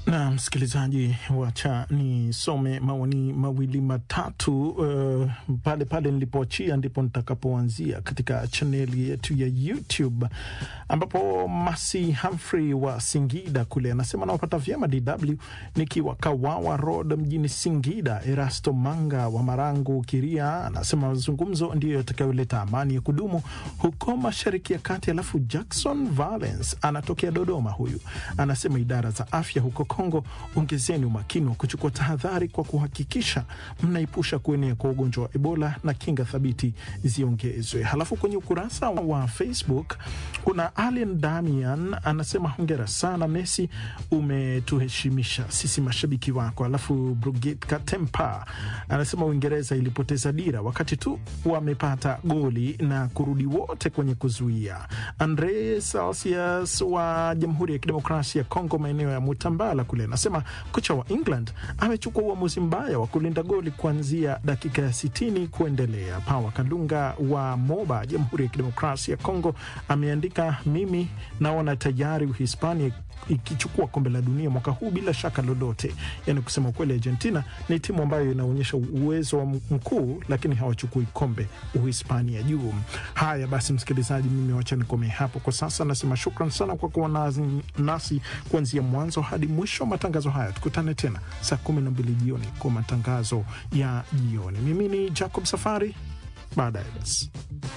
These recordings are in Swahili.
Na msikilizaji, wacha nisome maoni mawili matatu uh, pale pale nilipoachia ndipo nitakapoanzia katika chaneli yetu ya YouTube ambapo Masi Humphrey wa Singida kule anasema nawapata vyema DW nikiwa Kawawa Road mjini Singida. Erasto Manga wa Marangu Kiria anasema mazungumzo ndiyo yatakayoleta amani ya kudumu huko Mashariki ya Kati. Alafu Jackson Valence anatokea Dodoma, huyu anasema idara za afya huko Kongo, ongezeni umakini wa kuchukua tahadhari kwa kuhakikisha mnaepusha kuenea kwa ugonjwa wa Ebola na kinga thabiti ziongezwe. Halafu kwenye ukurasa wa Facebook kuna Alien Damian anasema hongera sana Messi, umetuheshimisha sisi mashabiki wako. Alafu Brigit Katempa anasema Uingereza ilipoteza dira wakati tu wamepata goli na kurudi wote kwenye kuzuia. Andre Celsius wa Jamhuri ya Kidemokrasia ya Kongo, maeneo ya Mutambala kule, anasema kocha wa England amechukua uamuzi mbaya wa kulinda goli kuanzia dakika ya sitini kuendelea. Pawa Kalunga wa Moba, Jamhuri ya Kidemokrasia ya Kongo, ameandika mimi naona tayari Uhispania ikichukua kombe la dunia mwaka huu bila shaka lolote. Yani kusema kweli, Argentina ni timu ambayo inaonyesha uwezo wa mkuu, lakini hawachukui kombe Uhispania juu. Haya basi, msikilizaji, mimi wacha nikomee hapo kwa sasa. Nasema shukran sana kwa kuwa nazi- nasi kuanzia mwanzo hadi mwisho wa matangazo haya. Tukutane tena saa kumi na mbili jioni kwa matangazo ya jioni. Mimi ni Jacob Safari, baadaye basi.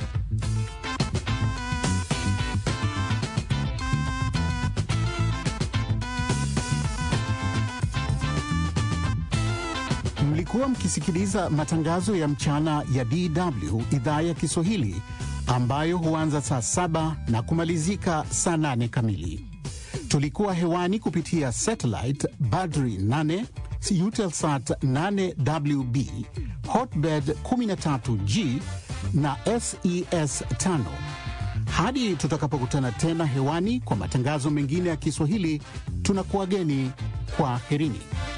Mlikuwa mkisikiliza matangazo ya mchana ya DW idhaa ya Kiswahili ambayo huanza saa saba na kumalizika saa nane kamili. Tulikuwa hewani kupitia satellite Badri 8 Eutelsat 8WB Hotbird 13G na SES 5. Hadi tutakapokutana tena hewani kwa matangazo mengine ya Kiswahili, tunakuwageni kwa herini.